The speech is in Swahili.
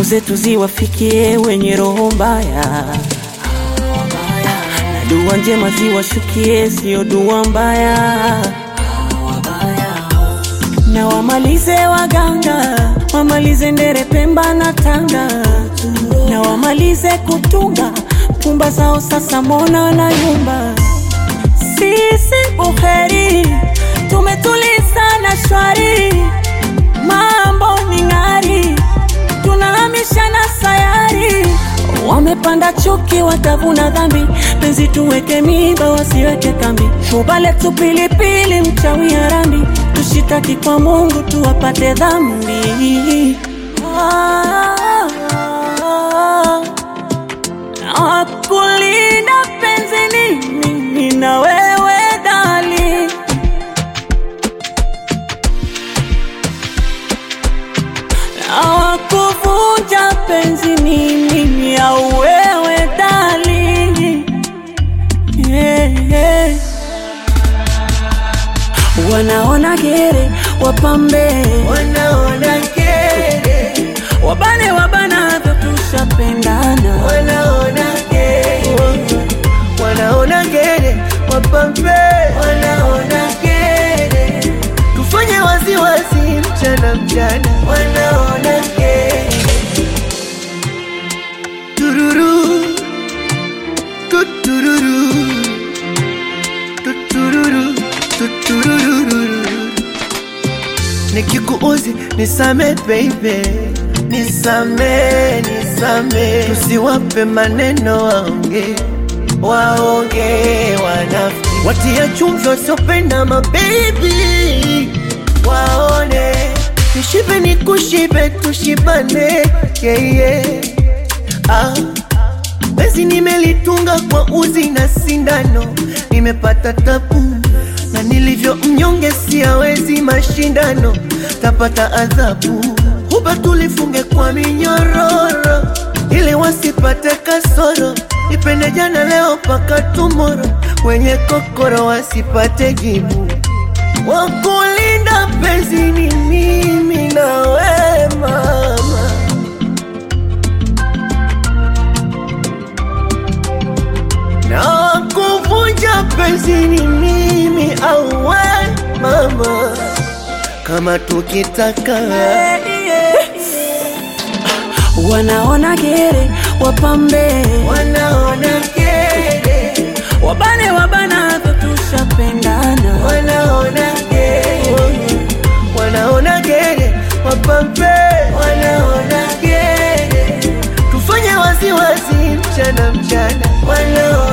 salamu zetu ziwafikie wenye roho mbaya, na dua njema ziwashukie, sio dua mbaya, na wamalize waganga, wamalize ndere, Pemba na Tanga, na wamalize kutunga pumba zao, sasa mbona na yumba. Sisi buheri tumetuliza na shwari, mambo ni ng'ari, tunahamisha na sayari. Wamepanda chuki, watavuna dhambi, penzi tuweke miba, wasiweke kambi. Shuba letu pilipili, mchawi harambi, tushitaki kwa Mungu tuwapate dhambi. Ah, na kulinda penzi ni mimi na wewe dali na kuvunja penzi ni mimi au wewe dali yeah, yeah. Wanaona gere wapambe, wanaona kere, wabane wabanavyo, tushapendana wanaona kere, wanaona kere, wapambe, wanaona kere, tufanye waziwazi mchana mchana, wanaona kere, tururu tutururu tutururu tutururu nikikuuzi nisame baby nisame nisame tusiwape maneno waonge waonge wanafiki watia chumvi wasiopenda mabebi waone nishibe nikushibe tushibane yeah, yeah. ah. Bezi nimelitunga kwa uzi na sindano, nimepata tabu na nilivyo mnyonge, siawezi mashindano, tapata adhabu. Huba tulifunge kwa minyororo, ili wasipate kasoro, ipende jana leo paka tumoro, wenye kokoro wasipate jibu. Wakulinda penzi ni mimi na we mama na kuvunja penzi ni mimi au we mama, kama tukitaka wanaona gere wapambe, wanaona kere, wabane wabanavyo, tushapendana wanaona kere, wanaona kere, wapambe, wanaona kere, tufanye waziwazi mchana mchana, wanaona